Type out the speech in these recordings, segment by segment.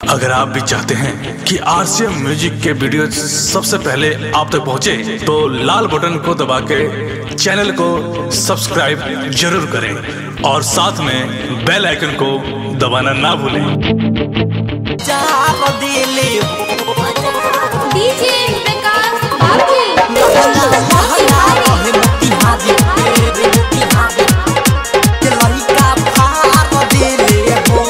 अगर आप भी चाहते हैं कि आरसीएम म्यूजिक के वीडियो सबसे पहले आप तक पहुंचे, तो लाल बटन को दबा के चैनल को सब्सक्राइब जरूर करें और साथ में बेल आइकन को दबाना ना भूलें चार दिले डीजे प्रकाश बाबू महंगा महंगा रहे मोतिहारी तेरे मोतिहारी के लड़का फार दिले हो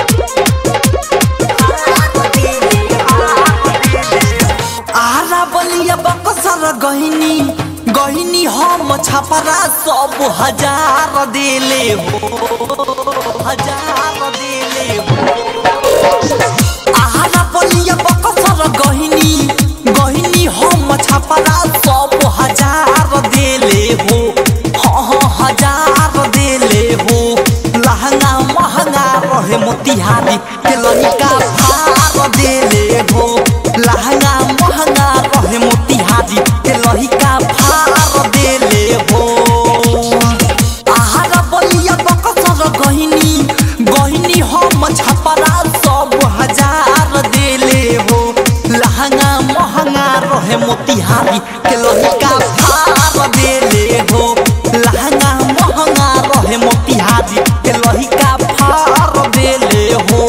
फार दिले, फार दिले। आरा बलिया बकसर गहिनी गहिनी हम छपरा सब हजार दिले हो हजार दिले हो आहारा बलिया बकसर गहिनी गहिनी हम छपरा सब हजार देले हो हाँ हाँ हजार देले हो लहंगा महंगा रहे मोतिहारी के लड़का भार देले हो लहंगा महंगा रहे मोतिहारी के लड़का भार देले हो आहारा बलिया बकसर गहिनी गहिनी हम छपरा सब हजार देले हो लहंगा महंगा रहे मोतिहारी के लड़का भार देले हो लहंगा महंगा रहे मोतिहारी के लड़का भार देले हो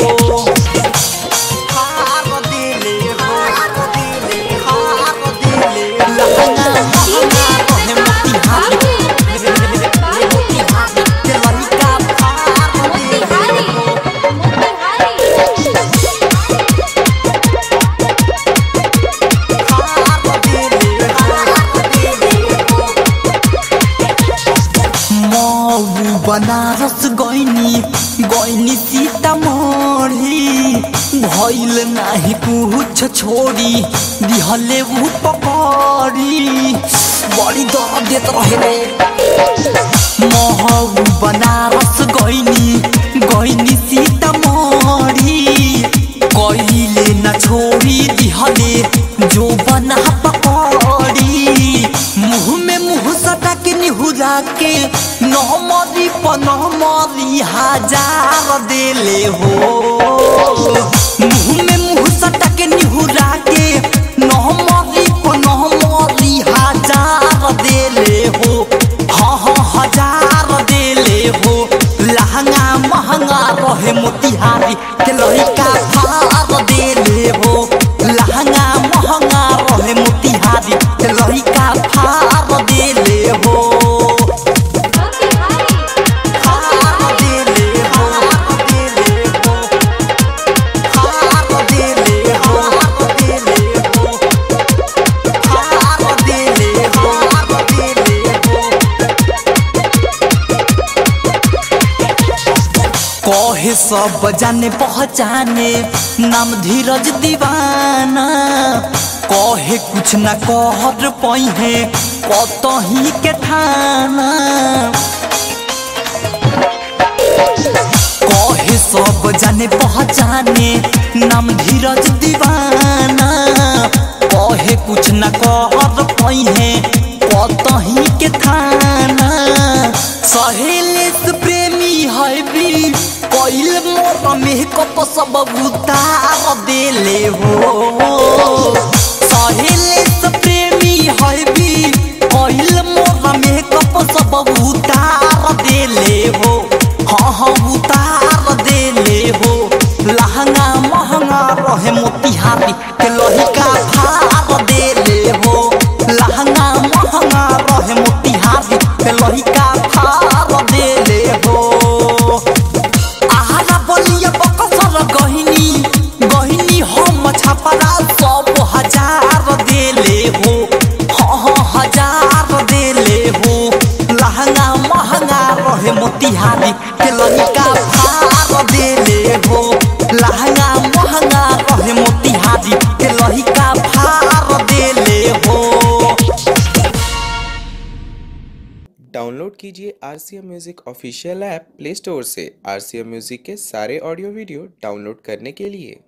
भार देले हो भार देले लहंगा महंगा रहे मोतिहारी मोतिहारी के लड़का भार देले हो मऊ बनारस गइनी गइनी सीतामढ़ी भइल नाही कुछ छोड़ी दिहले उ पकड़ी बड़ी दर्द देत रहे रे महू बनारस गइनी गइनी सीतामढ़ी कइले न छोड़ी दिहले जो बना पकड़ी मुँह में मुँह सटा के निहुरा के नमरी पनमरी हजार देले हो मुँह में मुँह सटा के निहुरा के नमरी पनमरी हजार देले हो हाँ हाँ हजार देले हो लहंगा महंगा रहे मोतिहारी के लड़का भार देले हो लहंगा महंगा रहे मोतिहारी के लड़का भार देले हो भार देले हो देले हो भार देले हो देले हो भार देले हो देले हो कहे सब जाने पहचाने नाम धीरज दीवाना कहे कुछ न कहर पहे कतही के ठाना कहे सब जाने पहचाने नाम धीरज दीवाना कहे कुछ न कहर पहे कतही के थाना सहेलेस प्रेमी है भी कइल मोर मेकअप सब उतार देले हो सहेलेस प्रेमी है भी कइल मोर मेकअप सब उतार देले हो हाँ हाँ उतार देले हो लहंगा महंगा रहे मोतिहारी के लड़का भार देले हो लहंगा महंगा रहे मोतिहारी के लड़का भार देले हो आहारा बलिया बकसर गहिनी गहिनी हम छपरा सब हजार देले हो हाँ हाँ हजार देले हो लहंगा महंगा रहे मोतिहारी के लड़का भार देले हो लहंगा महंगा रहे मोतिहारी के लड़का भार देले हो डाउनलोड कीजिए R C M music official app play store से आर सी एम म्यूज़िक के सारे ऑडियो वीडियो डाउनलोड करने के लिए